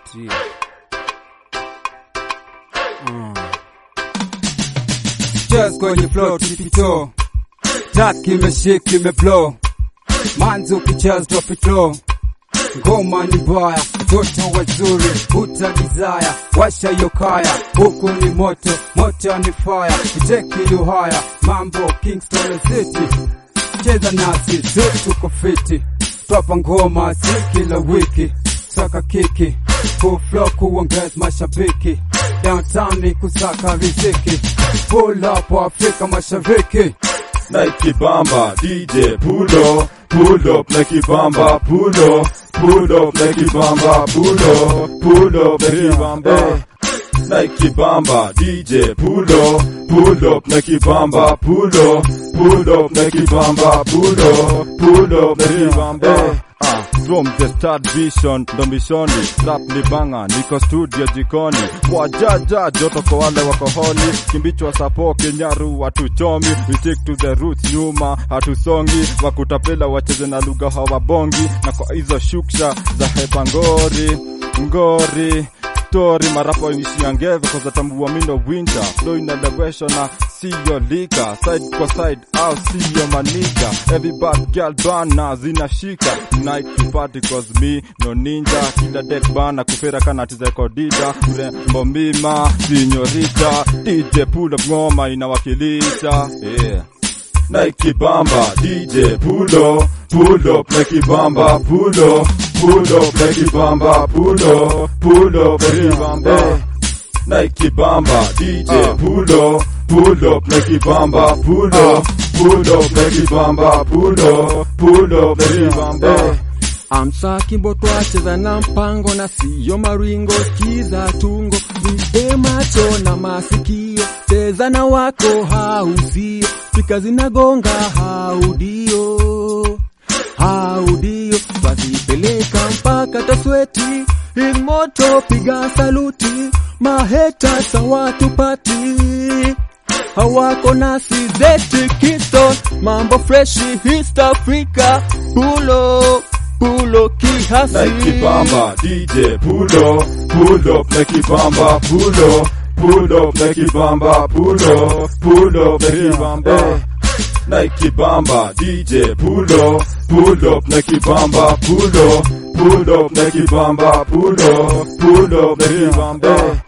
T. Mm. Just kwenye flow tipito Track imeshik imeblow Manzi ukicheza drop it low Ngoma ni mbaya, watoto wazuri uta desire, washa hiyo kaya, huku ni moto, moto ni fire, iteki yuhaya, mambo Kingston City, cheza nasi, si tuko fiti, twapa ngoma si kila wiki, saka kiki, full flow kuongeza mashabiki, downtown ni kusaka riziki, pull up Afrika Mashariki. Nike Bamba, DJ pull up, pull up Nike Bamba, pull up, pull up Nike Bamba, pull up, pull up Nike Bamba. Nike Bamba, DJ pull up, pull up Nike Bamba, pull up, pull up Nike Bamba, pull up, pull up Nike Bamba. Ah, from the start vision ndo mishoni rap ni banga niko studio jikoni kwa jaja joto kwa wale wako holi kimbichwa sapo kenyaru watuchomi we stick to the roots nyuma hatusongi wakutapela wacheze na lugha hawabongi na kwa hizo shuksha za hepa ngori ngori story marapa inishia ngeve kwa zatambua mindo winter flow inelewesha na siyo lika side kwa side au siyo maniga every bad girl bana zinashika night party cause me no ninja kila deck bana kufera kana tizeko dida urembo mima sinyorita DJ pull up ngoma inawakilisha yeah Nike Bamba, DJ pull up, pull up Nike Bamba, pull up, pull up Nike Bamba, pull up, pull up Nike Bamba. Nike Bamba, DJ pull up, pull up Nike Bamba, pull up, pull up Nike Bamba, pull up, pull up Nike Bamba. Amsa kimbo twacheza na mpango na siyo maringo, skiza tungo, vipe macho na masikio, cheza na wako hausio, spika zinagonga haudio, haudio, twazipeleka mpaka tasweti, ili moto piga saluti, maheta sawatupati hawako nasi zeti Kingston, mambo freshi East Africa, pulo pulo kihasi Nike Bamba, DJ pull up, pull up Nike Bamba, pull up, pull up Nike Bamba, pull up, pull up Nike Bamba. Nike Bamba, DJ pull up, pull up Nike Bamba, pull up, pull up Nike Bamba, pull up, pull up Nike Bamba.